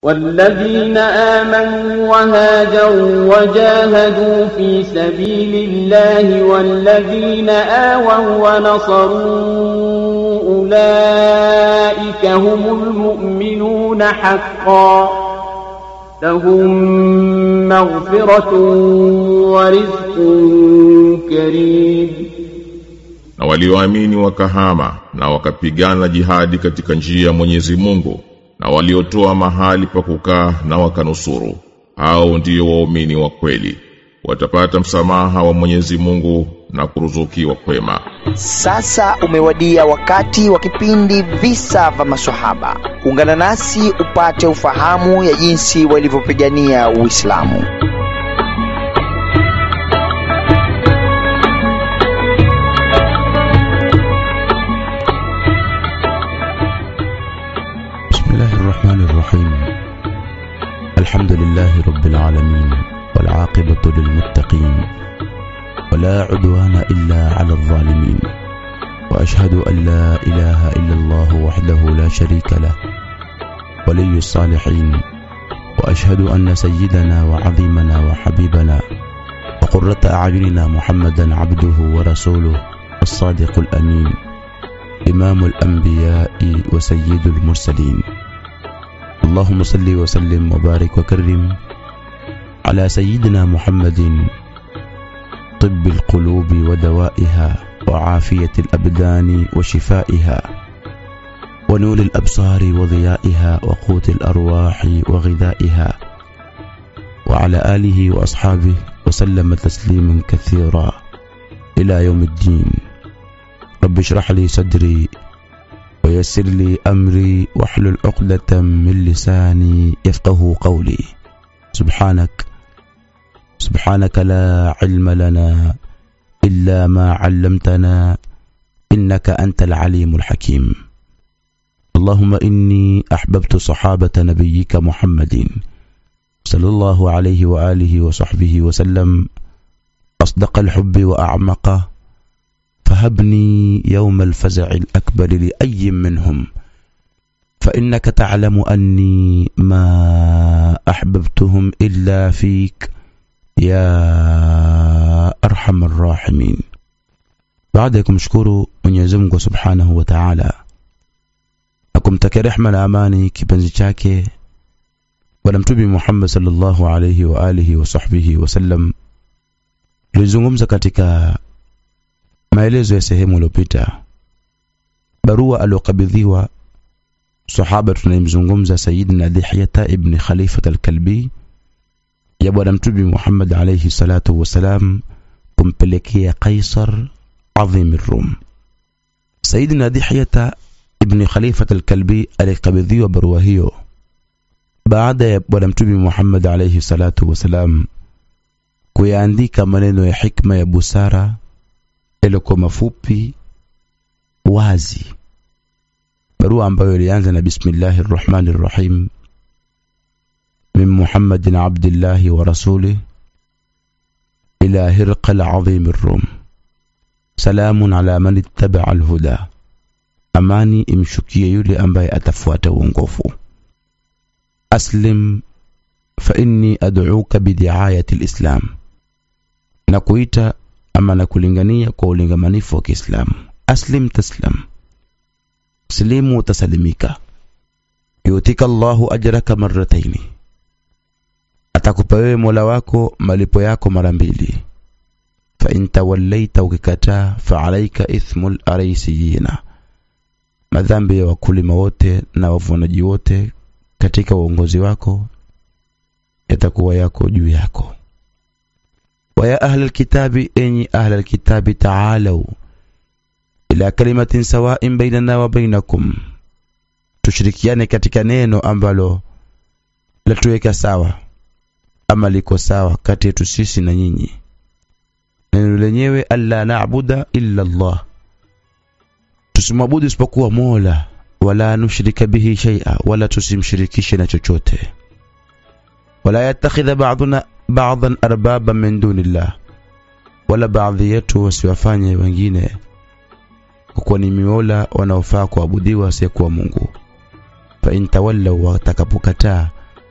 والذين آمنوا وهاجروا وجاهدوا في سبيل الله والذين آووا ونصروا أولئك هم المؤمنون حقا لهم مغفرة ورزق كريم na walioamini wakahama na wakapigana jihadi katika njia ya Mwenyezi Mungu na waliotoa mahali pa kukaa na wakanusuru hao ndio waumini wa kweli watapata msamaha wa Mwenyezi Mungu na kuruzukiwa kwema Sasa umewadia wakati wa kipindi visa vya maswahaba. Ungana nasi upate ufahamu ya jinsi walivyopigania Uislamu. بسم الله الرحمن الرحيم الحمد لله رب العالمين والعاقبة للمتقين ولا عدوان إلا على الظالمين وأشهد أن لا إله إلا الله وحده لا شريك له ولي الصالحين وأشهد أن سيدنا وعظيمنا وحبيبنا وقرة أعيننا محمدا عبده ورسوله الصادق الأمين إمام الأنبياء وسيد المرسلين اللهم صل وسلم وبارك وكرم على سيدنا محمد طب القلوب ودوائها وعافية الأبدان وشفائها ونور الأبصار وضيائها وقوت الأرواح وغذائها وعلى آله وأصحابه وسلم تسليما كثيرا إلى يوم الدين رب اشرح لي صدري ويسر لي أمري واحلل عقدة من لساني يفقه قولي سبحانك سبحانك لا علم لنا إلا ما علمتنا إنك أنت العليم الحكيم اللهم إني أحببت صحابة نبيك محمد صلى الله عليه وآله وصحبه وسلم أصدق الحب وأعمقه فهبني يوم الفزع الأكبر لأي منهم فإنك تعلم أني ما أحببتهم إلا فيك يا أرحم الراحمين baada ya kumshukuru Mwenyezi Mungu Subhanahu wa Ta'ala na kumtakia rehma na amani kipenzi chake bwana mtume Muhammad sallallahu alayhi wa alihi wa sahbihi wasallam tulizungumza katika maelezo ya sehemu iliyopita barua aliyokabidhiwa sahaba tunayemzungumza Sayyidina Dihyata ibn Khalifat al-Kalbi ya bwana mtume Muhammad alayhi salatu wasalam kumpelekea Kaisar adhim Rum. Sayyidina Dihyata ibn Khalifat al-Kalbi alikabidhiwa barua hiyo baada ya bwana mtume Muhammad alayhi salatu wasalam kuyaandika maneno ya hikma ya busara yaliokuwa mafupi wazi barua ambayo ilianza na bismillahir rahmanir rahim min muhammadin abdillahi wa rasulih ila hirqal azim rum salamun ala man ittaba'a alhuda amani imshukie yule ambaye atafuata uongofu aslim fa inni ad'uka bidiayati alislam na kuita ama na kulingania kwa ulingamanifu wa Kiislamu aslim taslam silimu utasalimika yutika Allahu ajraka marrataini atakupa wewe Mola wako malipo yako mara mbili fa in tawallaita ukikataa fa alaika ithmul araisiyina madhambi ya wakulima wote na wavunaji wote katika uongozi wako yatakuwa yako juu yako ويا أهل الكتاب إني أهل الكتاب تعالوا إلى كلمة سواء بيننا وبينكم tushirikiane katika neno ambalo latuweka sawa ama liko sawa kati yetu sisi na nyinyi neno lenyewe alla naabuda illa Allah tusimwabudu isipokuwa Mola wala nushrika bihi shay'a wala tusimshirikishe na chochote wala yattakhidha ba'duna ba'dhan arbaba min dunillah wala baadhi yetu wasiwafanye wengine kwa kuwa ni miola wanaofaa kuabudiwa asiyekuwa Mungu fa in tawallaw watakapokataa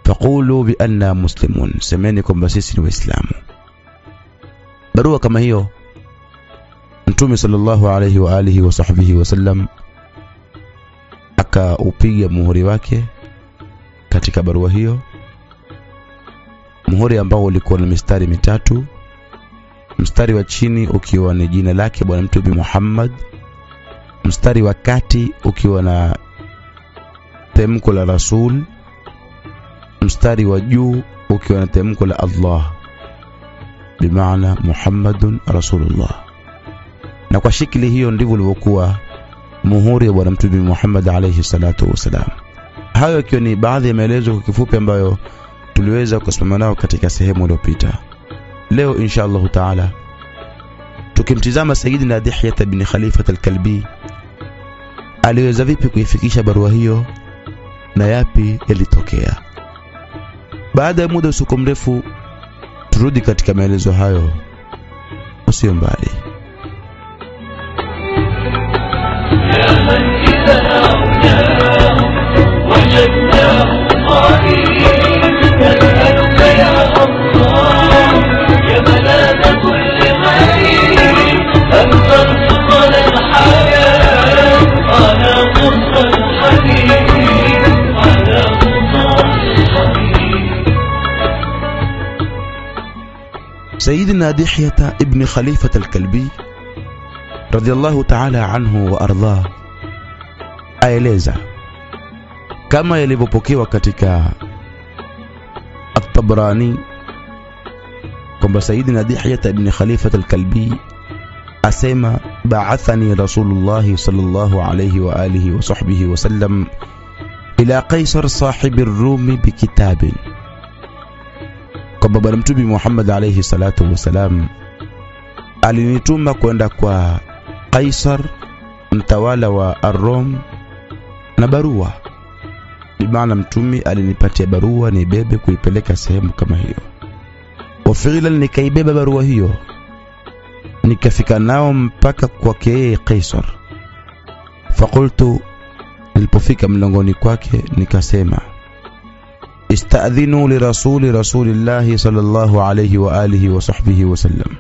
faqulu bianna muslimun semeni kwamba sisi ni waislamu barua kama hiyo mtume sallallahu alayhi wa alihi wa sahbihi wasallam akaupiga muhuri wake katika barua hiyo muhuri ambao ulikuwa na mistari mitatu mstari wa chini ukiwa ni jina lake bwana mtume Muhammad mstari wa kati ukiwa na temko la rasul mstari wa juu ukiwa na temko la Allah bimaana Muhammadun rasulullah na kwa shikili hiyo ndivyo ulivyokuwa muhuri wa bwana mtume Muhammad alayhi salatu wasalam hayo ikiwa ni baadhi ya maelezo kwa kifupi ambayo tuliweza kusimama nao katika sehemu iliyopita leo insha Allah taala tukimtizama Sayyidina Dihyat bin Khalifat al-Kalbi aliweza vipi kuifikisha barua hiyo na yapi yalitokea baada ya muda usiku mrefu turudi katika maelezo hayo usio mbali يا من إذا عوناه وجدناه قائلين نسألك يا الله يا ملاذ كل غريب أن ترزقنا الحياة على قصة الحبيب على قصة الحبيب سيدنا دحية ابن خليفة الكلبي radhiallahu ta'ala anhu wa ardhah aeleza kama yalivyopokewa katika at-Tabrani kwamba Sayyidina Dihya ibn Khalifat al-Kalbi asema ba'athani Rasulullah sallallahu alayhi wa alihi wa sahbihi wa sallam ila Qaisar sahibi ar-Rumi bikitabin kwamba bwana mtume Muhammad alayhi salatu wasalam alinituma kwenda kwa Kaisar mtawala wa Arom na barua bimaana mtumi alinipatia barua nibebe kuipeleka sehemu kama hiyo wafilan nikaibeba barua hiyo nikafika nao mpaka kwake yeye Kaisar fakultu nilipofika mlangoni kwake nikasema istadhinu lirasuli rasulillahi sallallahu alayhi wa alihi wa sahbihi wasallam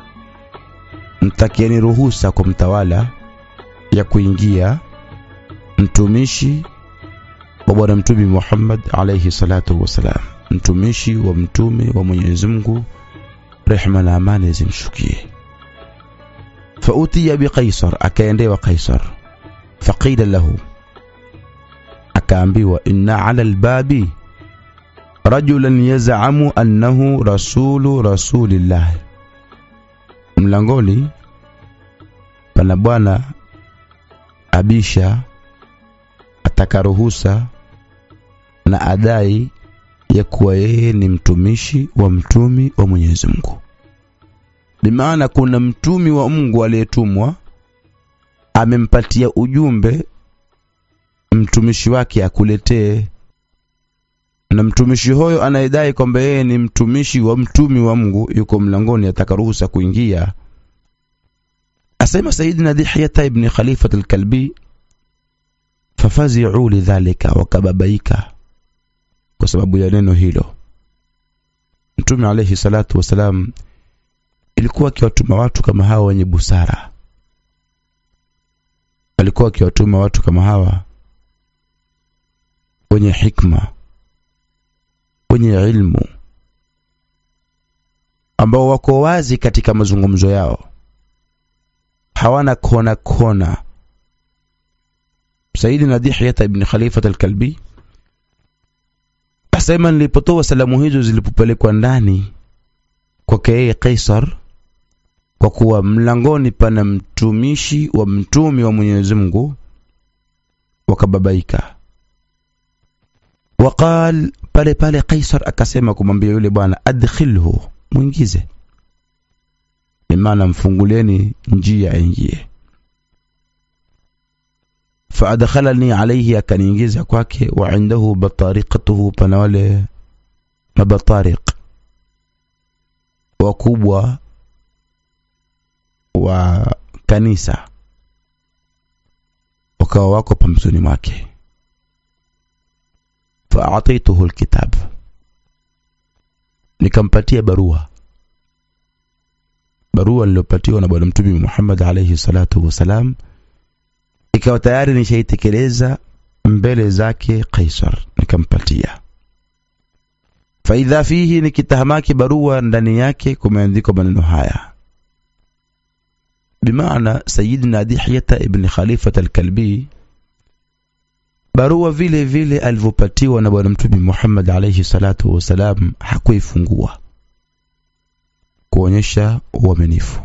mtakieni ruhusa kwa mtawala ya kuingia mtumishi wa bwana mtume Muhammad alayhi salatu wasalam mtumishi wa mtume wa Mwenyezi Mungu rehma na amani zimshukie fautiya biqaisar akaendewa qaisar faqila lahu akaambiwa inna ala albabi rajulan yaz'amu annahu rasulu rasulillah mlangoni pana bwana abisha ataka ruhusa na adai ya kuwa yeye ni mtumishi wa mtumi wa Mwenyezi Mungu. Bimaana kuna mtumi wa Mungu aliyetumwa amempatia ujumbe mtumishi wake akuletee, na mtumishi huyo anayedai kwamba yeye ni mtumishi wa mtumi wa Mungu yuko mlangoni, ataka ruhusa kuingia. Asema Sayyidina Dihyata ibn Khalifat al-Kalbi, fafazi'u lidhalika, wakababaika kwa sababu ya neno hilo. Mtume alayhi salatu wasalam ilikuwa akiwatuma watu kama hawa wenye busara, alikuwa akiwatuma watu kama hawa wenye hikma, wenye ilmu, ambao wako wazi katika mazungumzo yao, hawana kona kona. Sayyidina Dihyata ibn Khalifat al-Kalbi asema nilipotoa salamu hizo zilipopelekwa ndani kwake yeye Kaisar, kwa kuwa mlangoni pana mtumishi wa mtumi wa Mwenyezi Mungu, wakababaika. Waqal, pale pale Kaisar akasema kumwambia yule bwana, adkhilhu, mwingize, bimaana mfungulieni njia aingie. faadkhalani alayhi, akaniingiza kwake. Wa indahu batariqatuhu, pana wale mabatariq wakubwa wa kanisa wakawa wako pambizoni mwake. Faataituhu alkitab, nikampatia barua barua niliyopatiwa na bwana mtume Muhammad alayhi salatu wasalam ikawa tayari nishaitekeleza mbele zake Kaisar nikampatia faidha fihi nikitahamaki barua ndani yake kumeandikwa maneno haya bimaana sayidina dihyata ibn khalifat alkalbi barua vile vile alivyopatiwa na bwana mtume Muhammad alayhi salatu wasalam hakuifungua kuonyesha uaminifu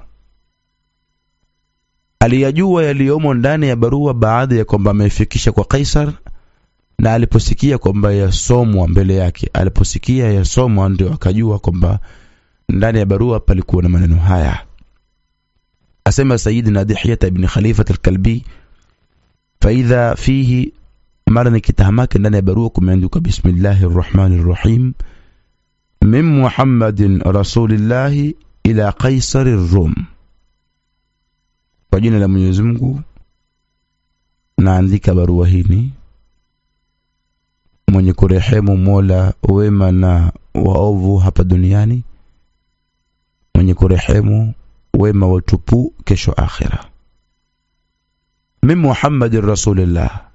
aliyajua yaliyomo ndani ya barua baada ya kwamba ameifikisha kwa Kaisar na aliposikia kwamba yasomwa mbele yake aliposikia yasomwa ndio akajua kwamba ndani ya barua palikuwa na maneno haya asema sayidina dihyata ibn khalifat alkalbi faidha fihi mara nikitahamake ndani ya barua kumeandikwa bismillahi rrahmani rrahim min muhammadin rasulillahi ila qaisari rum kwa jina la mwenyezi mungu naandika barua hini mwenye kurehemu mola wema na waovu hapa duniani mwenye kurehemu wema watupu kesho akhira min muhammadin rasulillah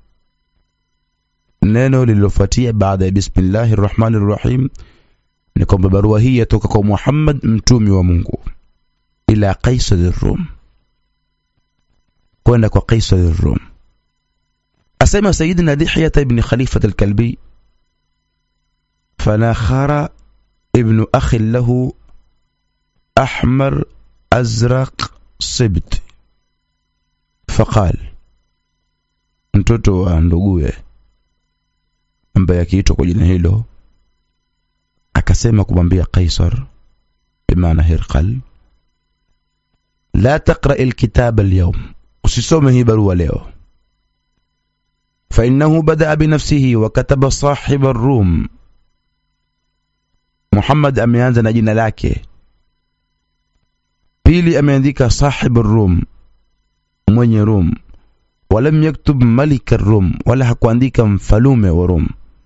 neno lililofuatia baada ya bismillahi rrahmani rrahim ni kwamba barua hii yatoka kwa Muhammad mtumi wa Mungu ila Qaisar Rum kwenda kwa Qaisar Rum asema Sayyidina Dihya ibn Khalifat al-Kalbi فناخر ابن أخ له أحمر أزرق صبت فقال mtoto wa nduguye ambaye akiitwa kwa jina hilo akasema kumwambia Kaisar bimaana Hirqal la taqra alkitab alyawm usisome hii barua leo فإنه بدأ بنفسه وكتب صاحب الروم Muhammad ameanza na jina lake pili ameandika sahib rum mwenye rum walam yaktub malik rum wala hakuandika mfalume wa rum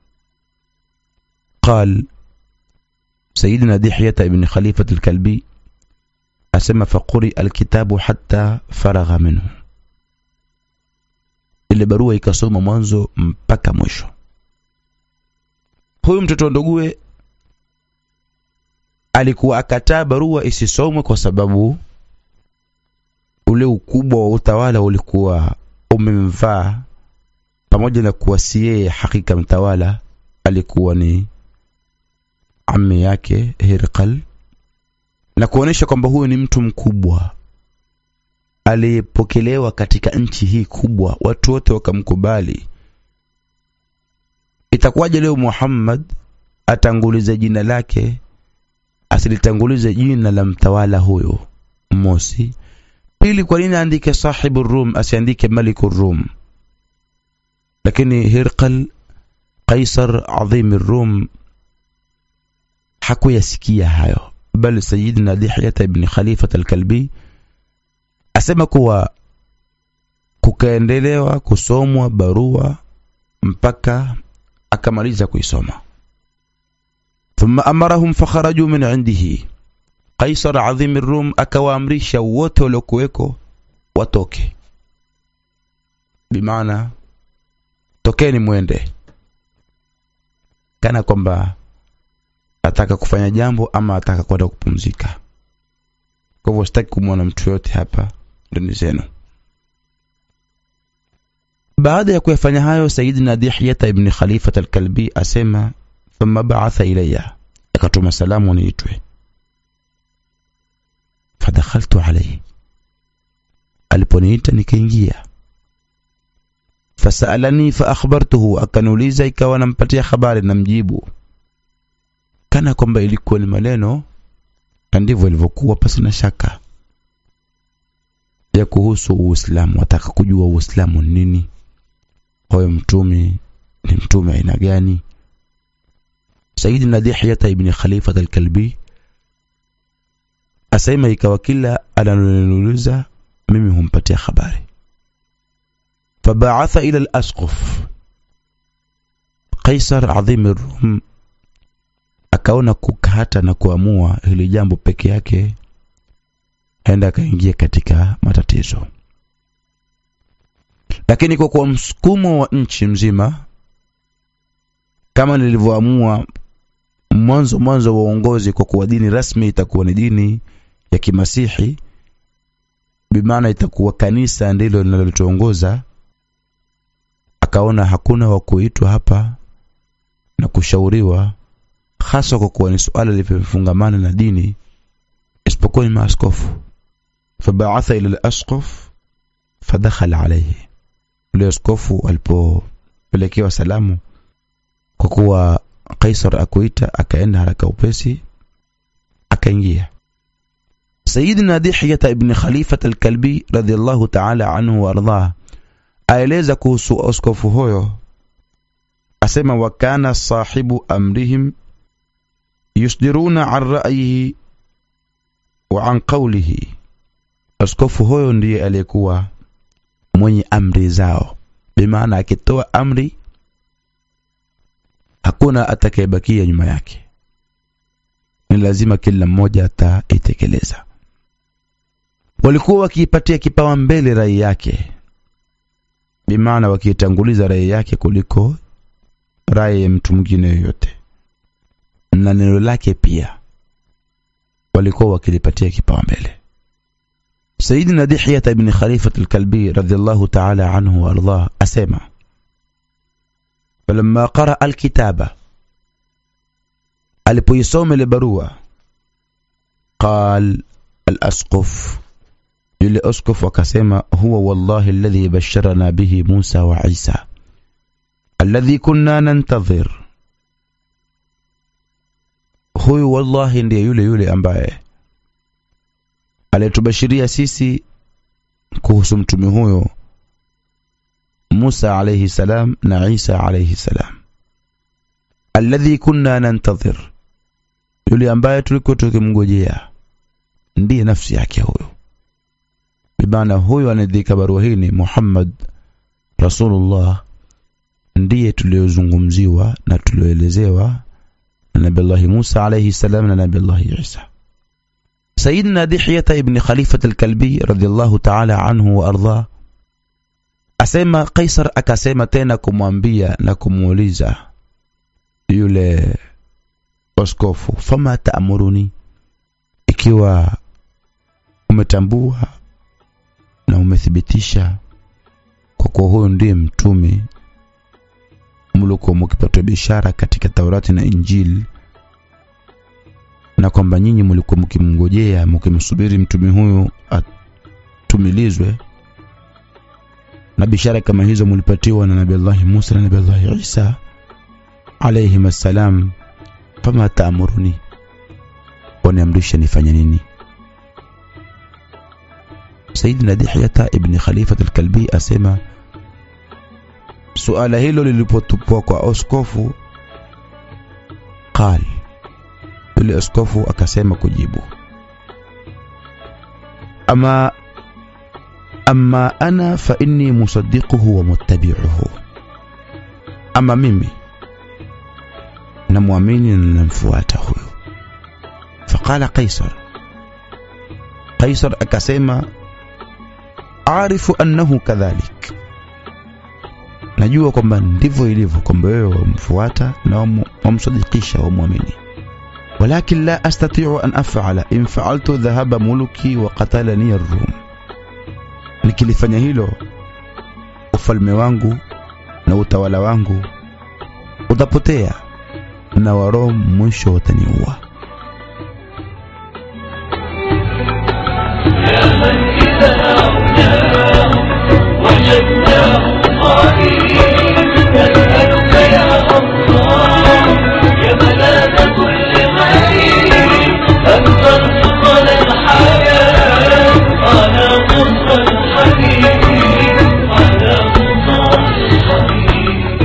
قال سيدنا دحية بن خليفة الكلبي أسمى فقرئ الكتاب حتى فرغ منه ile barua ikasoma mwanzo mpaka mwisho huyu mtoto ndugue alikuwa akataa barua isisomwe kwa sababu ule ukubwa wa utawala ulikuwa umemvaa pamoja na kuwa si yeye hakika mtawala alikuwa ni ammi yake Hirqal na kuonesha kwamba huyu ni mtu mkubwa aliyepokelewa katika nchi hii kubwa watu wote wakamkubali itakuwaje leo Muhammad atangulize jina lake asilitangulize jina la mtawala huyo mosi pili kwa nini aandike sahibu rum asiandike maliku rum lakini Hirqal Qaisar adhim rum hakuyasikia hayo bali Sayyidina Dihyata ibn Khalifat al-Kalbi asema kuwa kukaendelewa kusomwa barua mpaka akamaliza kuisoma thumma amarahum fakharaju min indihi Qaisar adhim rum akawaamrisha wote waliokuweko watoke bimaana tokeni mwende kana kwamba ataka kufanya jambo ama ataka kwenda kupumzika kwa hivyo sitaki kumwona mtu yote hapa ndani zenu baada ya kuyafanya hayo sayidina dihyata ibn khalifat alkalbi asema thumma ba'atha ilayya akatuma salamu niitwe fadakhaltu alayhi aliponiita nikaingia fasalani faakhbartuhu akaniuliza ikawa nampatia habari na mjibu kana kwamba ilikuwa ni maneno na ndivyo ilivyokuwa pasi na shaka ya kuhusu Uislamu wataka kujua Uislamu ni nini huyo mtume ni mtume aina gani Sayyidina Dihyata ibn Khalifat al-Kalbi asema ikawa kila analoniuliza mimi humpatia habari فبعث إلى الأسقف قيصر عظيم الروم akaona kukata na kuamua hili jambo peke yake aenda akaingia katika matatizo lakini kwa kuwa msukumo wa nchi mzima kama nilivyoamua mwanzo mwanzo wa uongozi kwa kuwa dini rasmi itakuwa ni dini ya kimasihi bimaana itakuwa kanisa ndilo linalotuongoza akaona hakuna wa kuitwa hapa na kushauriwa hasa kwa kuwa ni suala limefungamana na dini isipokuwa ni maaskofu fabaatha ila al-asqaf fadakhala alayhi yule askofu alipopelekewa salamu kwa kuwa Kaisar akuita akaenda haraka upesi akaingia Sayyidina Dihya ibn Khalifa al-Kalbi radhiyallahu ta'ala anhu warḍah aeleza kuhusu askofu huyo asema wa kana sahibu amrihim yusdiruna an ra'yihi wa an qawlihi askofu huyo ndiye aliyekuwa mwenye amri zao bimaana akitoa amri hakuna atakayebakia nyuma yake ni lazima kila mmoja ataitekeleza walikuwa wakiipatia kipawa mbele rai yake bimaana wakiitanguliza rai yake kuliko rai ya mtu mwingine yoyote na neno lake pia walikuwa wakilipatia kipawa mbele Sayyidina Dihya ibn Khalifa al-Kalbi radhiyallahu ta'ala anhu wa ardah asema falamma qara al-kitaba alipoisoma ile barua qal al-asqaf yule askofu akasema huwa wallahi alladhi basharana bihi Musa wa Isa alladhi kunna nantadhir huyu wallahi ndiye yule yule ambaye aliyetubashiria sisi kuhusu mtume huyo Musa alayhi salam na Isa alayhi salam alladhi kunna nantadhir yule ambaye tulikuwa tukimngojea ndiye nafsi yake huyo bimaana huyo anadhika barua hii ni Muhammad Rasulullah ndiye tuliozungumziwa na tulioelezewa na Nabii Musa alayhi salam na Nabii Isa Sayyidina Dihya ibn Khalifa al-Kalbi radhiyallahu ta'ala anhu wa ardha asema Kaisar akasema tena kumwambia na kumuuliza yule askofu fama taamuruni ikiwa umetambua na umethibitisha kwa kuwa huyo ndiye mtume mlikuwa mkipata bishara katika Taurati na Injili na kwamba nyinyi mlikuwa mkimngojea mkimsubiri mtume huyu atumilizwe na bishara kama hizo mlipatiwa na Nabii Allah Musa na Nabii Allah Isa alayhi salam fama taamuruni waniamrisha nifanye nini Sayyidina Dihya ibn Khalifa al-Kalbi asema suala hilo lilipotupwa kwa askofu qal yule askofu akasema kujibu ama amma ana fa inni musaddiquhu wa muttabi'uhu ama mimi namwamini na namfuata huyo faqala qaisar qaisar akasema arifu annahu kadhalik najua kwamba ndivyo ilivyo kwamba wewe wamfuata na wamsadikisha wamwamini ولكن لا أستطيع أن أفعل إن فعلت ذهب ملكي وقتلني الروم nikilifanya hilo ufalme wangu na utawala wangu utapotea na warom mwisho wataniua يا من إذا أعناه وجدناه قائم نسألك يا الله يا ملاذ كل غريب أن ترزقنا الحياة على قصر الحبيب على قصر الحبيب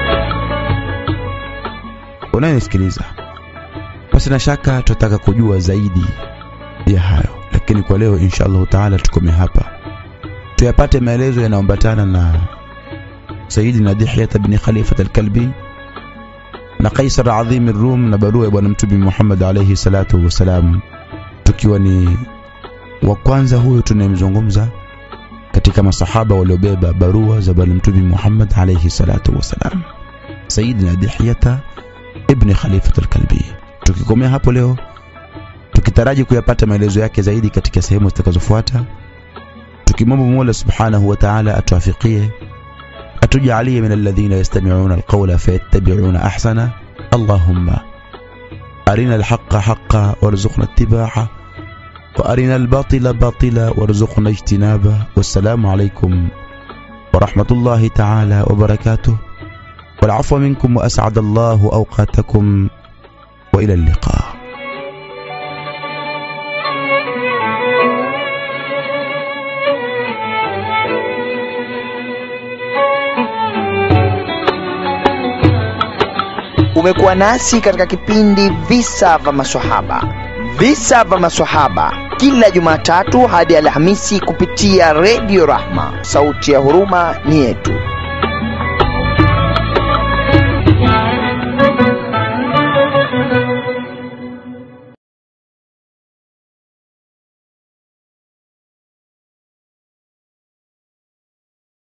unayenisikiliza basi na shaka tutataka kujua zaidi ya hayo lakini kwa leo insha allahu taala tukome hapa tuyapate maelezo yanayoambatana na sayidina dihyata bni khalifat alkalbi na Kaisar Adhimi Rum na barua ya Bwana Mtume Muhammad alayhi salatu wassalam, tukiwa ni wa kwanza huyo tunayemzungumza katika masahaba waliobeba barua za Bwana Mtume Muhammad alayhi salatu wassalam, Sayyidina Dihyata ibn Khalifat al-Kalbi. Tukikomea hapo leo, tukitaraji kuyapata maelezo yake zaidi katika sehemu zitakazofuata, tukimwomba Mola subhanahu wa ta'ala atuafikie atujalie min alladhina yastami'una alqawla fayattabi'una ahsana allahumma arina alhaqqa haqqan warzuqna ittiba'a وأرنا الباطل باطلا وارزقنا اجتنابه والسلام عليكم ورحمة الله تعالى وبركاته والعفو منكم وأسعد الله أوقاتكم وإلى اللقاء Umekuwa nasi katika kipindi Visa vya Maswahaba. Visa vya Maswahaba kila Jumatatu hadi Alhamisi kupitia Redio Rahma. Sauti ya huruma ni yetu.